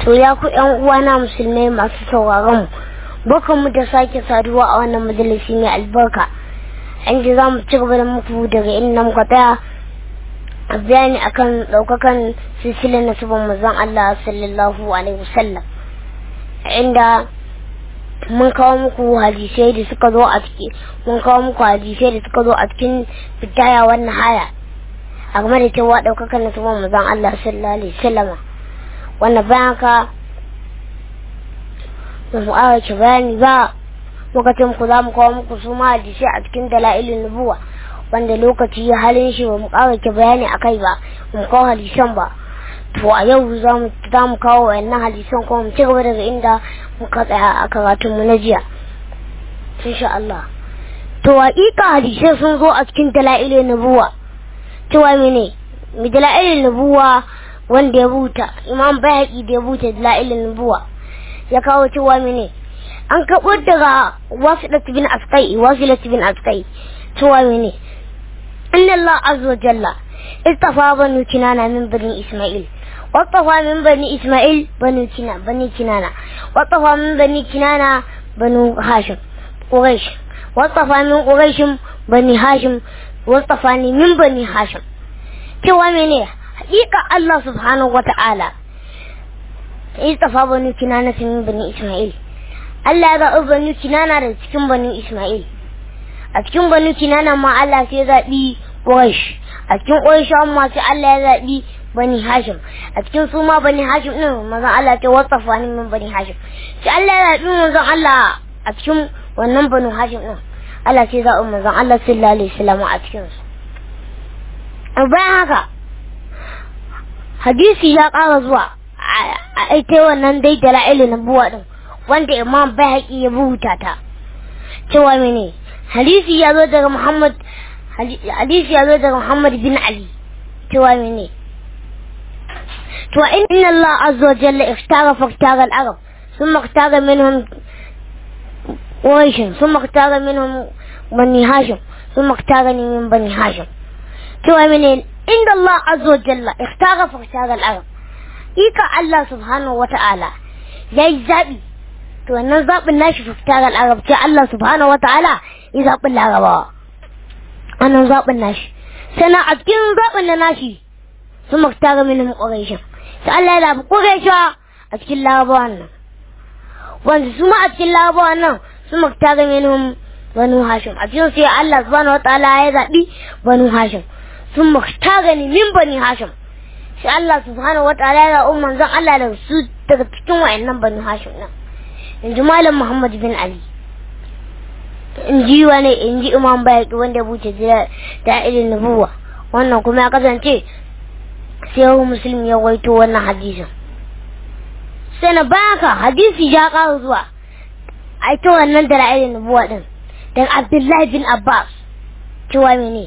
to ya ku ƴan uwana musulmai masu sauraron mu bakan mu da sake saduwa a wannan majalisi mai albarka inda za mu ci gaba da muku daga inda muka tsaya a bayani akan ɗaukakan silsilar nasibin manzon Allah sallallahu alaihi wasallam inda mun kawo muku hadisai da suka zo a ciki mun kawo muku hadisai da suka zo a cikin fitaya wannan haya a game da cewa ɗaukakan nasibin manzon Allah sallallahu alaihi wasallam wannan bayan ka ba mu ƙara bayani ba lokacin ku za mu kawo muku su ma hadisi a cikin dala'ilin nubuwa wanda lokaci ya halin shi ba mu ƙara ki bayani a kai ba mu kawo hadisan ba to a yau za mu za mu kawo wayannan hadisan kuma mu ci gaba daga inda muka tsaya a karatun mu na jiya insha Allah to haƙiƙa hadisai sun zo a cikin dala'ilin nubuwa cewa mene mi dala'ilin nubuwa wanda ya buta imam bayhaqi da ya buta dala'ilin nubuwa ya kawo cewa mene an kaɓo daga wasilat bin asqai wasilat bin asqai cewa mene inna Allah azza wa jalla istafa banu kinana min bani isma'il wattafa min bani isma'il banu kina bani kinana wattafa min bani kinana banu hashim quraish wattafa min quraish bani hashim wattafa ni min bani hashim cewa mene hakika Allah subhanahu wa ta'ala istafa banu kinana min bani isma'il Allah ya zaɓi banu kinana da cikin banu Ismail. A cikin banu kinana ma Allah sai ya zaɓi Quraysh. A cikin Quraysh ma sai Allah ya zaɓi bani Hashim. A cikin su ma bani Hashim ɗin manzon Allah ce wasafa ni min bani Hashim. Sai Allah ya zaɓi manzon Allah a cikin wannan banu Hashim ɗin. Allah sai ya zaɓi manzon Allah sallallahu alaihi wasallam a cikin su. Bayan haka hadisi ya ƙara zuwa a ita wannan dai dala'ilin nubuwa ɗin. wanda imam bayhaqi ya rubuta ta cewa mene hadisi ya zo daga muhammad hadisi ya zo daga muhammad bin ali cewa mene to inna allah azza wa jalla ikhtara faktara al-arab ثم اختار منهم قريش ثم اختار منهم بني هاشم ثم اختارني من بني هاشم cewa mene inda Allah azza wa jalla ikhtara faktara al-arab ika Allah subhanahu wa ta'ala yayi zabi to wannan zaɓin nashi fitar al'arabci Allah subhanahu wata'ala ya zaɓin larabawa wannan zaɓin nashi sannan a cikin zaɓin na nashi sun maktara minin ƙuraishin sai Allah ya zaɓi ƙuraisha a cikin larabawan nan wanda su ma a cikin larabawan nan sun maktara minin banu hashim a cikin sai Allah subhanahu wata'ala ya zaɓi banu hashim sun maktara ni min bani hashim sai Allah subhanahu wata'ala ya zaɓi manzon Allah da su daga cikin wa'annan banu hashim nan in ji malam muhammad bin ali in ji wani in ji imam bayaki wanda buce da irin nubuwa wannan kuma ya kasance sai yau musulmi ya waito wannan hadisin sai na baka hadisi ya kawo zuwa a ita wannan da irin nubuwa din dan abdullahi bin abbas cewa mene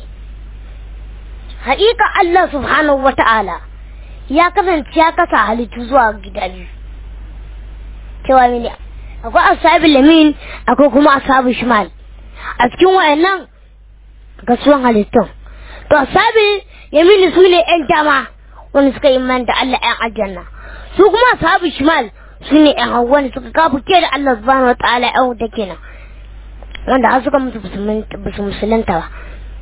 haƙiƙa allah subhanahu wa ta'ala ya kasance ya kasa halittu zuwa gida biyu cewa mene akwai asabi lamin akwai kuma asabi shimal a cikin wayannan gasuwan halittun to asabi yamin su ne yan dama wanda suka yi man da Allah yan aljanna su kuma asabi shimal su ne yan hawa wanda suka kafu ke da Allah subhanahu wa ta'ala yan wuta kenan wanda har suka mutu basu musulunta ba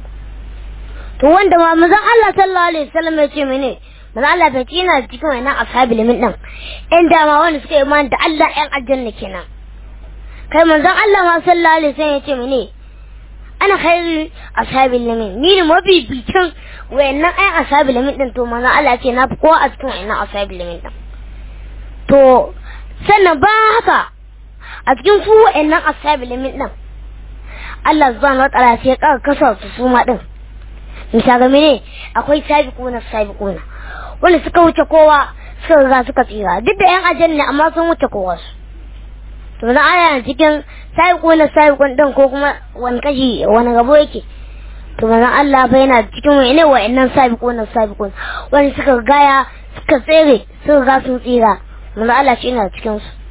to wanda ma mazan Allah sallallahu alaihi wasallam ya ce mene manzo Allah bai ci yana cikin wannan ashabi limin din ɗan dama wanda suka yi imani da Allah ɗan aljanna kenan kai manzon Allah ma sallallahu alaihi wasallam ya ce mene ana khairu ashabi limin ni ne mafi bikin wayannan ɗan ashabi limin din to manzon Allah ce na fi kowa a cikin wayannan ashabi limin din to sannan ba haka a cikin su wayannan ashabi limin din Allah subhanahu wa ta'ala sai ya kasa su su ma din misali mene akwai sabiquna sabiquna wanda suka wuce kowa suka riga suka tsira duk da yan ajin ne amma sun wuce kowa su to na aya cikin sabiquna sabiqun din ko kuma wani kashi wani gabo yake to manzon Allah fa yana cikin wani wa'annan sabiquna sabiqun wanda suka gaya suka tsere suka ga sun tsira manzon Allah shi yana cikin su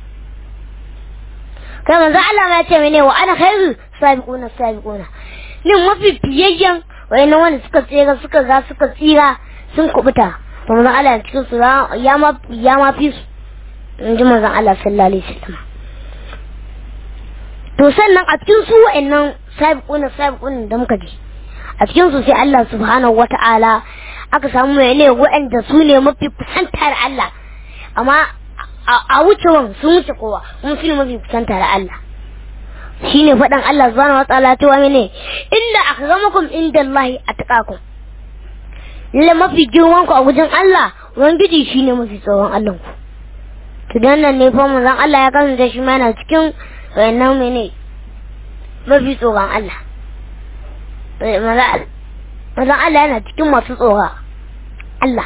kai manzon Allah ma ya ce mene wa ana khairu sabiquna sabiquna ni mafi fiyayyen wayannan wanda suka tsira suka ga suka tsira sun kubuta to manzon Allah cikin su ya ma ya ma fi su in ji manzon Allah sallallahu alaihi wasallam to sannan a cikin su wa'annan sabiquna sabiquna da muka ji a cikin su sai Allah subhanahu wata'ala aka samu mai ne wa'anda su ne mafi kusantar Allah amma a wucewan sun wuce kowa kuma su ne mafi kusantar Allah shine faɗan Allah subhanahu wata'ala cewa mene inda akramakum inda Allah atqakum lalle mafi girman ku a wajen Allah ubangiji shine mafi tsoron Allah ku to dan nan ne fa manzon Allah ya kasance shi ma yana cikin wayannan mene mafi tsoron Allah manzon Allah yana cikin masu tsoron Allah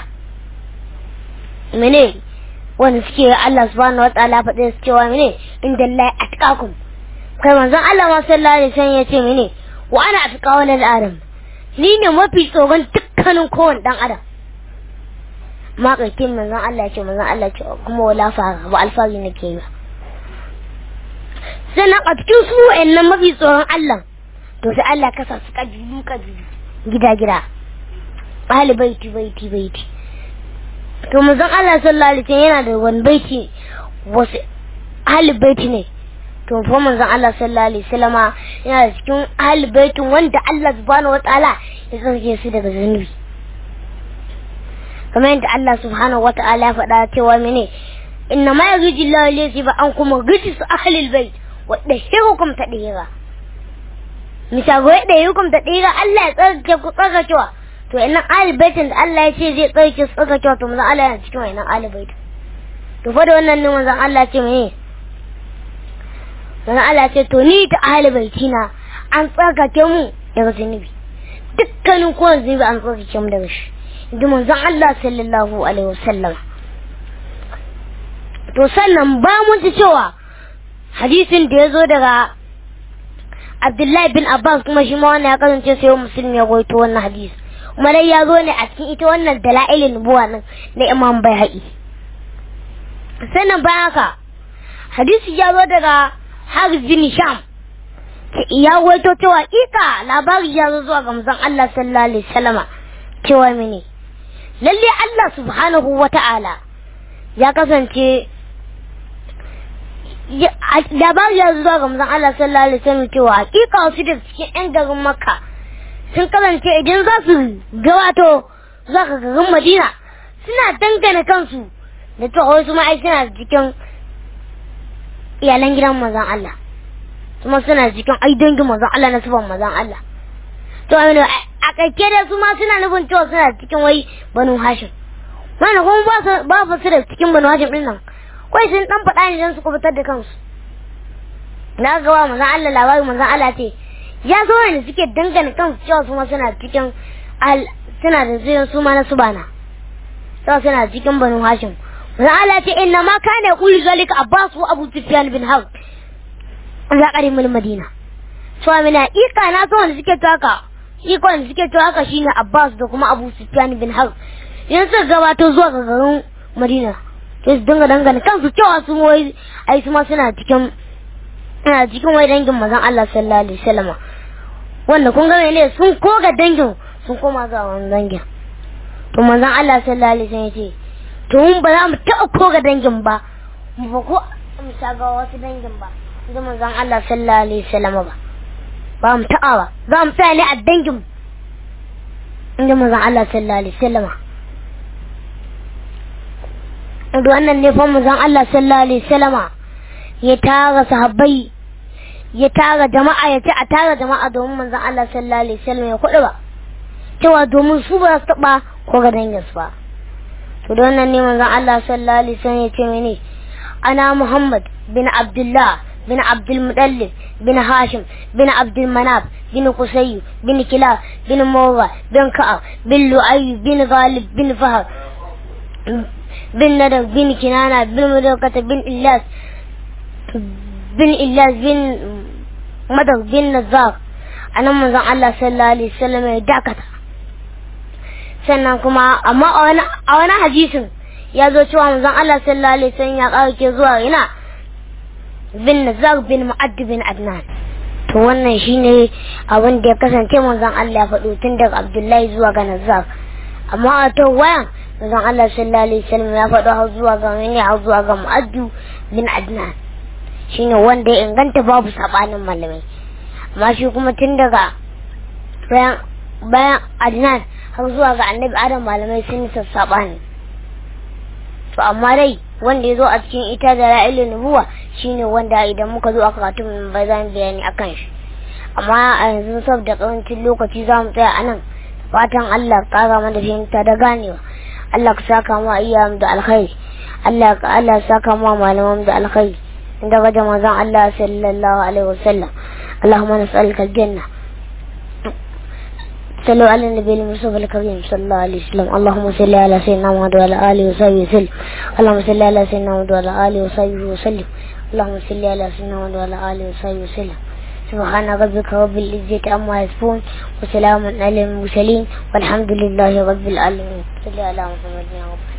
mene wanda suke Allah subhanahu wataala faɗe su cewa mene inda Allah atqakum kai manzon Allah ma sallallahu alaihi wasallam ya ce mene wa ana atqa walal adam ni ne mafi tsoron dukkanin kowane dan adam ma kaikin manzon Allah ce manzon Allah ce kuma wala fara ba alfari nake yi sannan a cikin su wa'annan mafi tsoron Allah to sai Allah kasa su kabilu kabilu gida gida ahli baiti baiti baiti to manzon Allah sallallahu alaihi wasallam yana da wani baiti wasu ahli baiti ne to fa manzon Allah sallallahu alaihi wasallama yana da cikin ahli baitin wanda Allah subhanahu wataala ya tsarki su daga zunubi kamar yadda Allah subhanahu wataala ya faɗa cewa mene inna ma yuridu Allah li yusiba ankum rijis ahli albayt wa dahirukum tadhira misal ga dahirukum tadhira Allah ya tsarki ku tsarkakewa to ina ahli baitin da Allah ya ce zai tsarki su tsarkakewa to manzon Allah yana cikin wannan ahli baitin to fa da wannan ne manzon Allah ce mene dan Allah ce to ni ta ahli baitina an tsarkake mu daga zunubi dukkanin kowane zunubi an tsarkake mu daga shi inda manzon Allah sallallahu alaihi wasallam to sannan ba mun ji cewa hadisin da ya zo daga Abdullahi bin Abbas kuma shi ma wannan ya kasance sai musulmi ya goyito wannan hadisi kuma dai ya zo ne a cikin ita wannan dalailin nubuwa nan na Imam Baihaqi sannan bayan haka hadisi ya zo daga Haris bin Sham ya waito cewa ika labari ya zo zuwa ga manzon Allah sallallahu alaihi wasallama cewa mene lalle Allah subhanahu wata'ala ya kasance labari ya zo zuwa ga manzon Allah sallallahu alaihi wasallam cewa hakika wasu da cikin yan garin Makka sun kasance idan za su gawato zuwa ga garin Madina suna dangana kansu da cewa wasu ma'ai suna cikin iyalan gidan manzon Allah kuma suna cikin ai dangin manzon Allah na sufan manzon Allah to amina a kake da su ma suna nufin cewa suna cikin wai banu hashim mana kuma ba su ba su da cikin banu hashim din nan kai sun dan faɗa ne dan su kubutar da kansu na ga wa manzon Allah labari manzon Allah ce ya zo ne suke dangane kansu cewa su ma suna cikin al suna da zuwan su ma na subana cewa suna cikin banu hashim manzon Allah ce inna ma kana yaqulu zalika abbas wa abu sufyan bin harb za ƙarimin madina to amina ika na so wanda suke taka iko wanda suke to haka shine abbas da kuma abu sufyan bin harb yanzu suka gabato zuwa ga garin madina to su dinga dangane kansu cewa su wai ai su ma suna cikin suna cikin wai dangin mazan Allah sallallahu alaihi wasallam wanda kun ga ne sun koga dangin sun koma ga wannan dangin to manzon Allah sallallahu alaihi wasallam yace to mun ba za mu taɓa koga dangin ba mu ba ko mu ga wasu dangin ba da manzon Allah sallallahu alaihi wasallam ba ba mu taɓa ba za mu tsaya ne a dangin inda manzon Allah sallallahu alaihi wasallam da wannan ne fa manzon Allah sallallahu alaihi wasallam ya tara sahabbai ya tara jama'a ya ce a tara jama'a domin manzon Allah sallallahu alaihi wasallam ya kuɗi ba cewa domin su ba su taɓa ko ga dangin su ba to da wannan ne manzon Allah sallallahu alaihi wasallam ya ce mene ana Muhammad bin Abdullah بن عبد المطلب بن هاشم بن عبد المناف بن قصي بن كلاب بن مرة بن كعب بن لؤي بن غالب بن فهر بن ندر بن كنانة بن مدركة بن إلاس بن إلاس بن مدر بن نزار أنا من الله صلى الله عليه وسلم يدعكتا sannan kuma amma a wani hadisin ya zo cewa manzon Allah sallallahu alaihi wasallam ya ƙarke zuwa ina bin Nazar bin Mu'add bin Adnan to wannan shine abin da ya kasance manzon Allah ya faɗo tun daga Abdullahi zuwa ga Nazar amma a to wayan manzon Allah sallallahu alaihi wasallam ya faɗo har zuwa ga wani har zuwa ga Mu'addu bin Adnan shine wanda ya inganta babu sabanin malamai amma shi kuma tun daga bayan bayan Adnan har zuwa ga Annabi Adam malamai sun yi sassabani to amma dai wanda ya zo a cikin ita da ra'ilin nubuwa shine wanda idan muka zo a karatun ba za mu bayani akan shi amma a yanzu saboda karancin lokaci za mu tsaya anan fatan Allah kara mana fahimta da ganewa Allah ka saka mu iyayen da alkhairi Allah ka Allah saka mu malaman da alkhairi inda ga manzon Allah sallallahu alaihi wasallam Allahumma nas'aluka aljanna صلوا على النبي المصطفى الكريم صلى الله عليه وسلم اللهم صل على سيدنا محمد وعلى اله وصحبه وسلم اللهم صل على سيدنا محمد وعلى اله وصحبه وسلم اللهم صل على سيدنا محمد وعلى اله وصحبه وسلم سبحان ربك رب العزة عما يصفون وسلام على المرسلين والحمد لله رب العالمين صل على محمد يا رب